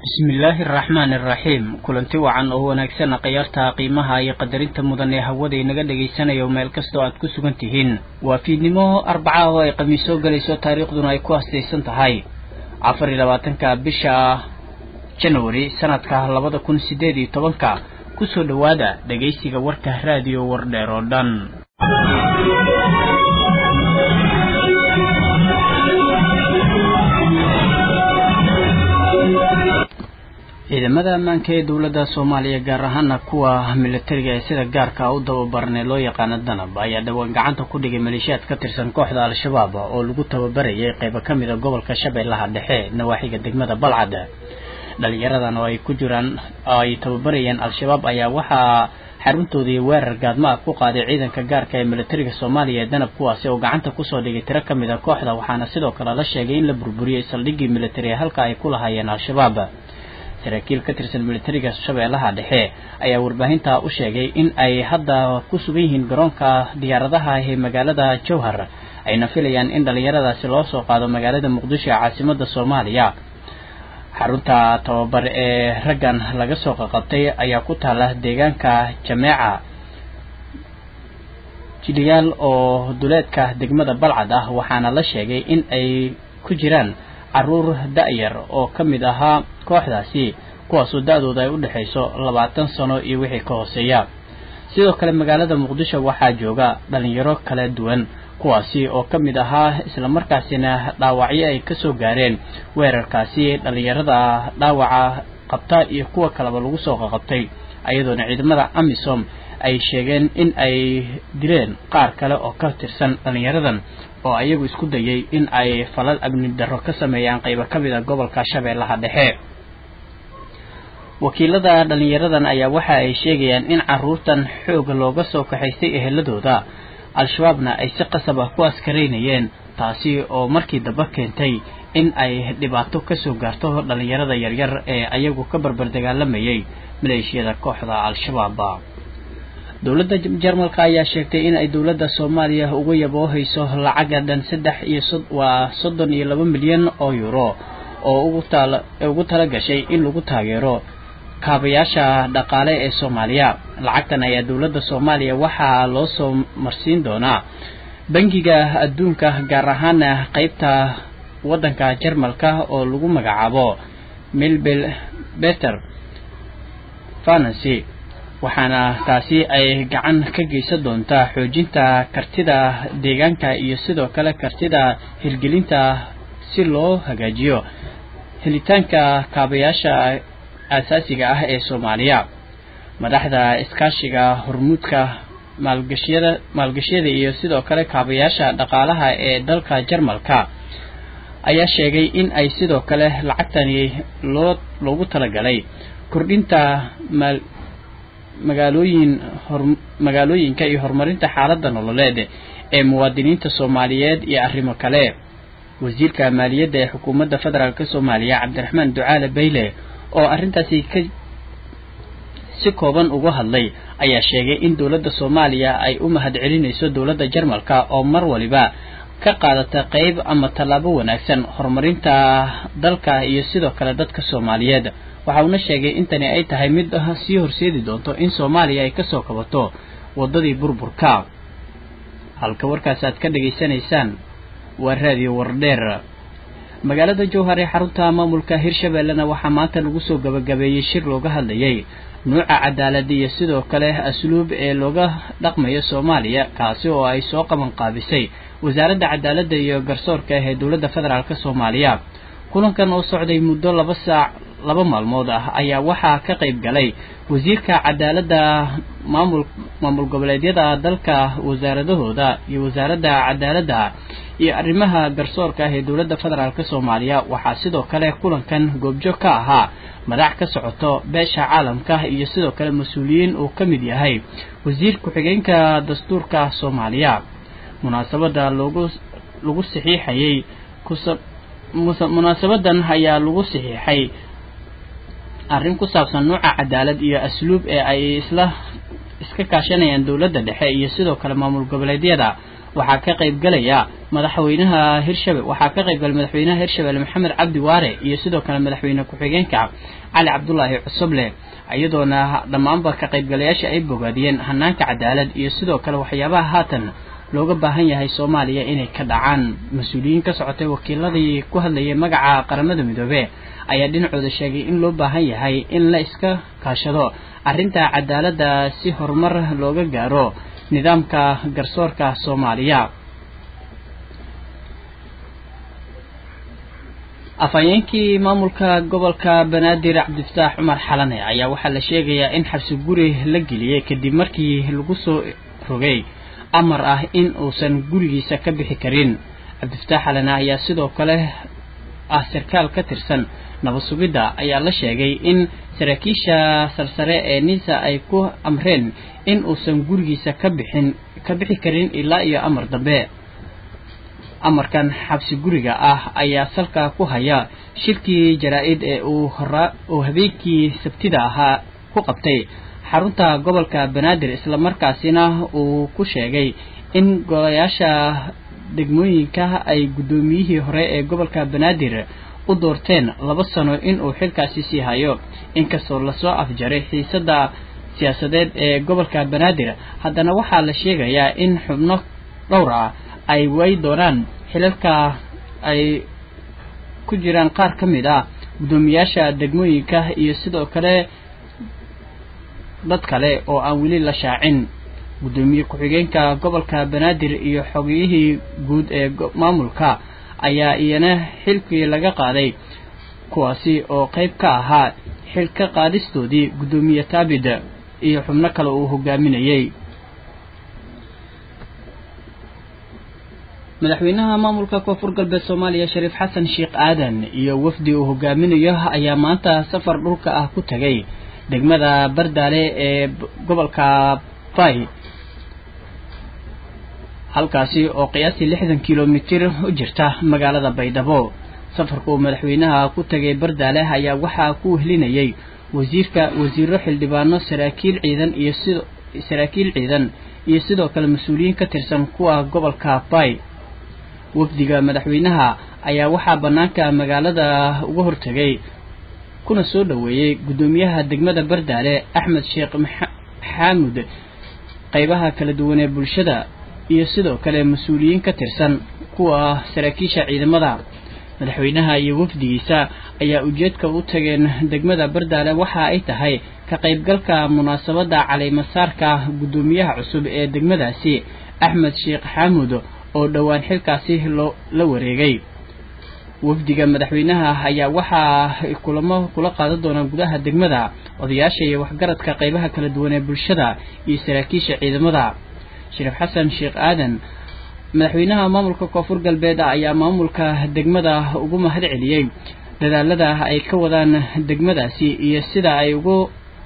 bismillaahi araxmaani araxiim kulanti wacan oo wanaagsan khiyaarta qiimaha iyo qadarinta mudan ee hawada inaga dhagaysanayo meel kastoo aad ku sugan tihiin waa fiidnimo arbaca oo ay khamiis soo gelayso taariikhduna ay ku hastaysan tahay afar iyo labaatanka bisha janwari sanadka labada kun sideed iyo tobanka kusoo dhowaada dhegaysiga warka raadiyo wardheer oo dhan ciidamada ammaanka ee dowladda soomaaliya gaar ahaana kuwa militariga ee sida gaarka u tababaranee loo yaqaano danab ayaa dhawaan gacanta ku dhigay maleeshiyaad ka tirsan kooxda al-shabaab oo lagu tababarayay qeybo ka mid a gobolka shabeellaha dhexe nawaaxiga degmada balcad dhalinyaradan oo ay ku jiraan ay tababarayeen al-shabaab ayaa waxaa xaruntoodii weerar gaadma ah ku qaaday ciidanka gaarka ee militariga soomaaliya ee danab kuwaasi oo gacanta kusoo dhigay tiro ka mid a kooxda waxaana sidoo kale la sheegay in la burburiyey saldhiggii militari ee halka ay ku lahaayeen al-shabaab saraakiil ka tirsan militariga shabeellaha dhexe ayaa warbaahinta u sheegay in ay hadda ku sugan yihiin garoonka diyaaradaha ee magaalada jowhar ayna filayaan in dhalinyaradaasi loo soo qaado magaalada muqdisho ee caasimada soomaaliya xarunta tababar ee raggan laga soo qaqabtay ayaa ku taala deegaanka jameeca jidhiyaal oo duleedka degmada balcad ah waxaana la sheegay in ay ku jiraan caruur da-yar oo ka mid ahaa kooxdaasi kuwaasoo da-dooda ay u dhexayso labaatan sano iyo wixii ka hooseeya sidoo kale magaalada muqdisho waxaa jooga dhalinyaro kala duwan kuwaasi oo ka mid ahaa islamarkaasina dhaawacyo ay kasoo gaareen weerarkaasi dhalinyarada dhaawaca qabta iyo kuwa kaleba lagu soo qaqabtay ayadoona ciidamada amisom ay sheegeen in ay dileen qaar kale oo ka tirsan dhalinyaradan oo ayagu isku dayay in ay falal amni darro ka sameeyaan qaybo ka mid a gobolka shabeellaha dhexe wakiilada dhalinyaradan ayaa waxa ay sheegayaan in caruurtan xoog looga soo kaxaystay eheladooda al-shabaabna ay si qasab ah ku askaraynayeen taasi oo markii dambe keentay in ay dhibaato kasoo gaarto dhalinyarada yaryar ee ayagu ka barbar dagaalamayay maleeshiyada kooxda al-shabaab dowladda jarmalka ayaa sheegtay in ay dowladda soomaaliya uga yaboohayso lacaga dhan saddex iyo waa soddon iyo laba milyan oo euro oo ugu tala gashay in lagu taageero kaabayaasha dhaqaale ee soomaaliya lacagtan ayaa dowladda soomaaliya waxaa loo soo marsiin doonaa bangiga adduunka gaar ahaana qeybta waddanka jarmalka oo lagu magacaabo milbel beter financy waxaana taasi ay gacan ka geysan doontaa xoojinta kartida deegaanka iyo sidoo kale kartida hirgelinta si loo hagaajiyo helitaanka kaabayaasha asaasiga ah ee soomaaliya madaxda iskaashiga hormuudka maalgashiyada maalgashiyada iyo sidoo kale kaabayaasha dhaqaalaha ee dalka jarmalka ayaa sheegay in ay sidoo kale lacagtani loo loogu talagalay kordhinta maal magaalooyin hor magaalooyinka iyo horumarinta xaaladda nololeed ee muwaadiniinta soomaaliyeed iyo arrimo kale wasiirka maaliyadda ee xukuumadda federaalk soomaaliya cabdiraxmaan ducaale bayle oo arrintaasi ka si kooban uga hadlay ayaa sheegay in dowladda soomaaliya ay u mahad celinayso dowladda jarmalka oo mar waliba ka qaadata qeyb ama tallaabo wanaagsan horumarinta dalka iyo sidoo kale dadka soomaaliyeed waxa uuna sheegay intani ay tahay mid sii horseedi doonto in soomaaliya ay kasoo kabato waddadii burburka halka warkaas aad ka dhegaysanaysaan waa raadiyo wardheer magaalada jowhar ee xarunta maamulka hirshabeellena waxaa maanta lagu soo gabagabeeyey shir looga hadlayay nuuca cadaalad iyo sidoo kale asluub ee looga dhaqmayo soomaaliya kaasi oo ay soo qaban qaabisay wasaaradda cadaaladda iyo garsoorka ah ee dowladda federaalk soomaaliya kulankan oo socday muddo laba saac laba maalmood ah ayaa waxaa ka qayb galay wasiirka cadaaladda maamul maamul goboleedyada dalka wasaaradahooda iyo wasaaradda cadaaladda iyo arrimaha garsoorka ah ee dowladda federaalk soomaaliya waxaa sidoo kale kulankan goobjoog ka ahaa madax ka socoto beesha caalamka iyo sidoo kale mas-uuliyiin uu ka mid yahay wasiir ku-xigeenka dastuurka soomaaliya munaasabada loogu lagu saxiixayay kusa munaasabadan ayaa lagu saxiixay arrin ku saabsan nuuca cadaalad iyo asluub ee ay isla iska kaashanayaan dowladda dhexe iyo sidoo kale maamul goboleedyada waxaa ka qaybgalaya madaxweynaha hirshabel waxaa ka qaybgalay madaxweynaha hirshabelle maxamed cabdi waare iyo sidoo kale madaxweyne ku-xigeenka cali cabdulaahi cusuble iyadoona dhammaanba ka qaybgalayaasha ay bogaadiyeen hanaanka cadaalad iyo sidoo kale waxyaabaha haatan looga baahan yahay soomaaliya inay ka dhacaan mas-uuliyiin ka socotay wakiiladii ku hadlayay magaca qaramada midoobe ayaa dhinacooda sheegay in loo baahan yahay in la iska kaashado arrinta cadaaladda si horumar looga gaaro nidaamka garsoorka soomaaliya afhayeenkii maamulka gobolka banaadir cabdifataax cumar xalane ayaa waxaa la sheegayaa in xabsi guri la geliyey kadib markii lagu soo rogay amar ah in uusan gurigiisa ka bixi karin cabdifataax xalane ayaa sidoo kale ah sarkaal ka tirsan nabad sugidda ayaa la sheegay in saraakiisha sarsare ee nisa ay ku amreen in uusan gurigiisa ka bixin ka bixi karin ilaa iyo amar dambe amarkan xabsi guriga ah ayaa salka ku haya shirkii jaraa-id ee uu horaa uu habeenkii sabtida ahaa ku qabtay xarunta gobolka banaadir islamarkaasina uu ku sheegay in golayaasha degmooyinka ay guddoomiyihii hore ee gobolka banaadir u doorteen laba sano inuu xilkaasi sii hayo inkastoo lasoo afjaray xiisadda siyaasadeed ee gobolka banaadir haddana waxaa la sheegayaa in xubno dhowr ah ay waayi doonaan xilalka ay ku jiraan qaar ka mid ah guddoomiyaasha degmooyinka iyo sidoo kale dad kale oo aan weli la shaacin guddoomiye ku-xigeenka gobolka banaadir iyo xogiyihii guud ee maamulka ayaa iyana xilkii laga qaaday kuwaasi oo qayb ka ahaa xilka qaadistoodii guddoomiye taabid iyo xubno kale uu hogaaminayey madaxweynaha maamulka koonfur galbeed soomaaliya shariif xasan sheekh aadan iyo wafdi uu hogaaminayo ayaa maanta safar dhulka ah ku tagay degmada bardaale ee gobolka bay halkaasi oo qiyaastii lixdan kilomitir u jirta magaalada baydhabo safarka uu madaxweynaha ku tagay bardaale ayaa waxaa ku wehlinayay wasiirka wasiiro xildhibaano saraakiil ciidan iyo sid saraakiil ciidan iyo sidoo kale mas-uuliyiin ka tirsan kuwa gobolka bay wafdiga madaxweynaha ayaa waxaa bannaanka magaalada uga hortegay kuna soo dhoweeyey guddoomiyaha degmada bardaale axmed sheekh xaamud qaybaha kala duwan ee bulshada iyo sidoo kale mas-uuliyiin ka tirsan kuwa saraakiisha ciidamada madaxweynaha iyo wafdigiisa ayaa ujeedka u tageen degmada bardaale waxa ay tahay ka qaybgalka munaasabadda calimasaarka guddoomiyaha cusub ee degmadaasi axmed sheekh xaamud oo dhowaan xilkaasi loo la wareegay wafdiga madaxweynaha ayaa waxaa kulamo kula qaadan doonaa gudaha degmada odayaasha iyo waxgaradka qaybaha kala duwan ee bulshada iyo saraakiisha ciidamada shariif xasan sheekh aadan madaxweynaha maamulka koonfur galbeed ayaa maamulka degmada ugu mahad celiyey dadaalada ay ka wadaan degmadaasi iyo sida ay ugu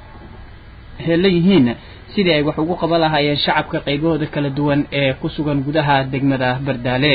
heelan yihiin sidii ay wax ugu qaban lahaayeen shacabka qaybahooda kala duwan ee ku sugan gudaha degmada bardaale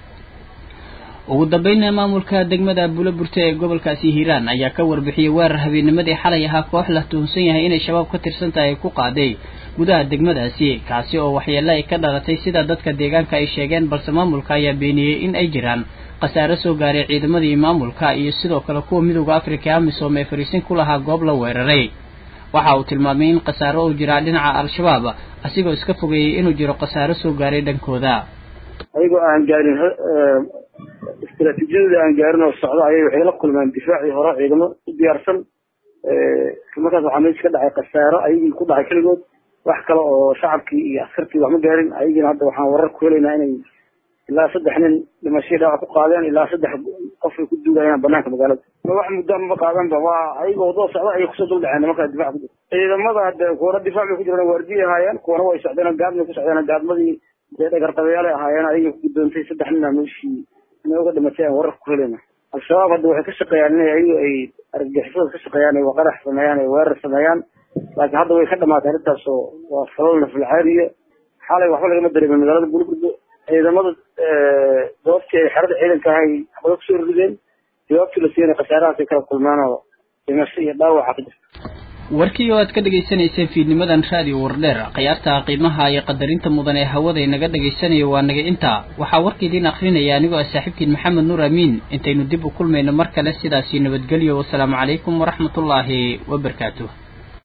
ugu dambeynna maamulka degmada buulaburte ee gobolkaasi hiiraan ayaa ka warbixiyey weerar habeennimadii xalay ahaa koox la tuhunsan yahay inay shabaab ka tirsan tahay ku qaaday gudaha degmadaasi kaasi oo waxyeelo ay ka dhalatay sida dadka deegaanka ay sheegeen balse maamulka ayaa beeniyey in ay jiraan khasaare soo gaaray ciidamadii maamulka iyo sidoo kale kuwa midooda afrika amisom ee fariisin ku lahaa goob la weeraray waxa uu tilmaamay in khasaaro uu jiraa dhinaca al-shabaab asigoo iska fogeeyey inuu jiro khasaaro soo gaaray dhankooda ayagoo aan gaarin istaraatiijiyadooda aan gaarin oo socdo ayay waxay la kulmeen difaacii hore ciidamo u diyaarsan markaas waxaa meesha ka dhacay khasaaro ayagii ku dhacay keligood wax kale oo shacabkii iyo askartii wax ma gaarin ayagiina hadda waxaan warar ku helaynaa inay ilaa saddex nin dhimashadii dhaawac ku qaadeen ilaa saddex qof ay ku duugayaan banaanka magaalada wax muddo maba qaadanba waa ayagoo wadada socda ayay kusoo dul dhaceen nimankaa difac ku jira ciidamada hadde kuwana difac bay ku jiraan waardiye ahaayeen kuwana way socdeen gaadmay ku socdeen gaadmadii dee dhagarqabayaalay ahaayeen ayagii ku gudoontay saddex nina meeshii inay uga dhimatay aan warar ku helayna al-shabaab hadda waxay ka shaqeeyaan inay ayagu ay argagixisada ka shaqeeyaan ay qarax sameeyaan ay weerar sameeyaan laakiin hadda way ka dhamaatay arrintaas oo waa falal nafilcaariya xalay waxba lagama dareemin magaalada bulburdo ciidamada goobtii ay xerada ciidanka ahay waxbay kusoo rideen jawaabtii la siiyana khasaarahaasay kala kulmaan oo dhimasho iyo dhaawaca ka jirta warkii oo aad ka dhagaysanayseen fiidnimadan raadiyo wardheer khiyaarta qiimaha iyo qadarinta mudan ee hawada inaga dhagaysanayo waa naga intaa waxaa warka idiin akrinaya anigoo ah saaxiibkiin maxamed nuur amiin intaynu dib u kulmayno mar kale sidaasi nabadgelyo wasalaamu calaykum waraxmatullaahi wabarakaatuh